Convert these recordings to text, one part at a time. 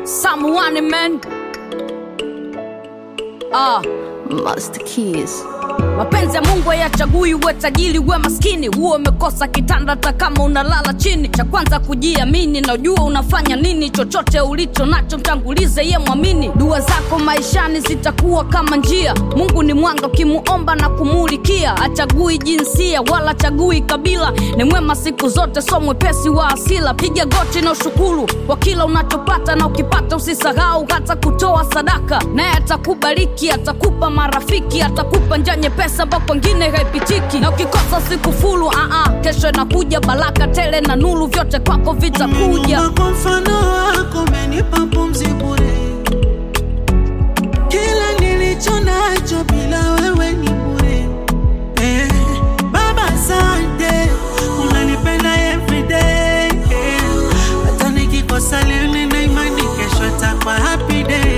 Someone man. Ah, Master Keys. mapenzi ya Mungu hayachagui uwe tajiri uwe maskini, huo umekosa kitanda hata kama unalala chini. Cha kwanza kujiamini, na ujua unafanya nini. Chochote ulicho nacho mtangulize ye mwamini. Dua zako maishani zitakuwa kama njia. Mungu ni mwanga, ukimuomba na kumulikia. Achagui jinsia wala chagui kabila, ni mwema siku zote, so mwepesi wa asila. Piga goti na ushukuru kwa kila unachopata, na ukipata usisahau hata kutoa sadaka, naye atakubariki, atakupa marafiki, atakupa njia nyepesa ambapo kwengine haipitiki, na ukikosa siku fulu aa, kesho inakuja baraka tele na nuru, vyote kwako vitakuja. Umeniumba kwa mfano wako, umenipa pumzi bure. Kila nilicho nacho bila wewe ni bure. Eh, Baba asante, unanipenda everyday. Eh, hata nikikosa leo nina imani kesho itakuwa happy day.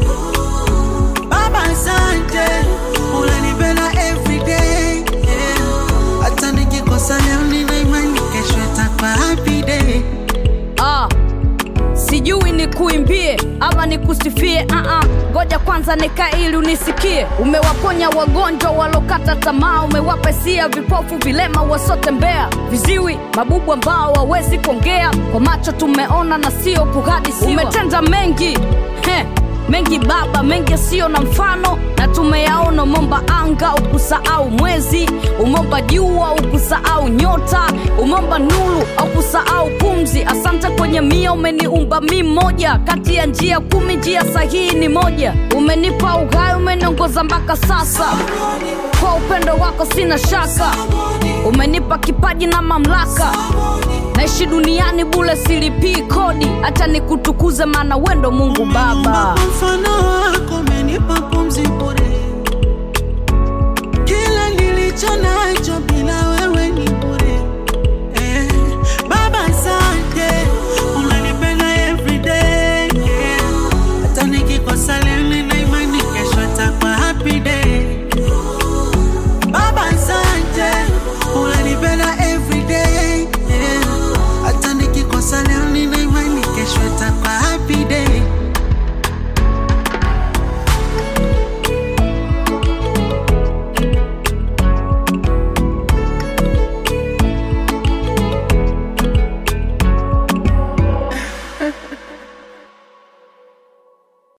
Baba asante, unanipenda everyday. Eh, hata nikikosa leo nina imani kesho itakuwa happy day. Ah, sijui ni kuimbie ama nikusifie ah, ngoja kwanza nikae ili unisikie. Umewaponya wagonjwa walokata tamaa, umewapa hisia vipofu, vilema wasotembea, viziwi, mabubu ambao hawezi kuongea, kwa macho tumeona na sio kuhadisiwa. Umetenda mengi Heh, mengi Baba, mengi yasiyo na mfano, na tumeyaona. Umeomba anga ukusahau mwezi, umeomba jua ukusahau nyota, umeomba nuru au kusahau pumzi. Asante kwenye mia, umeniumba mi moja kati ya njia kumi, njia sahihi ni moja. Umenipa uhai, umeniongoza mpaka sasa, kwa upendo wako sina shaka. Umenipa kipaji na mamlaka, naishi duniani bule, silipii kodi, hata nikutukuze, maana wendo Mungu Baba. Umeniumba kwa mfano wako, umenipa pumzi bure. Kila nilicho nacho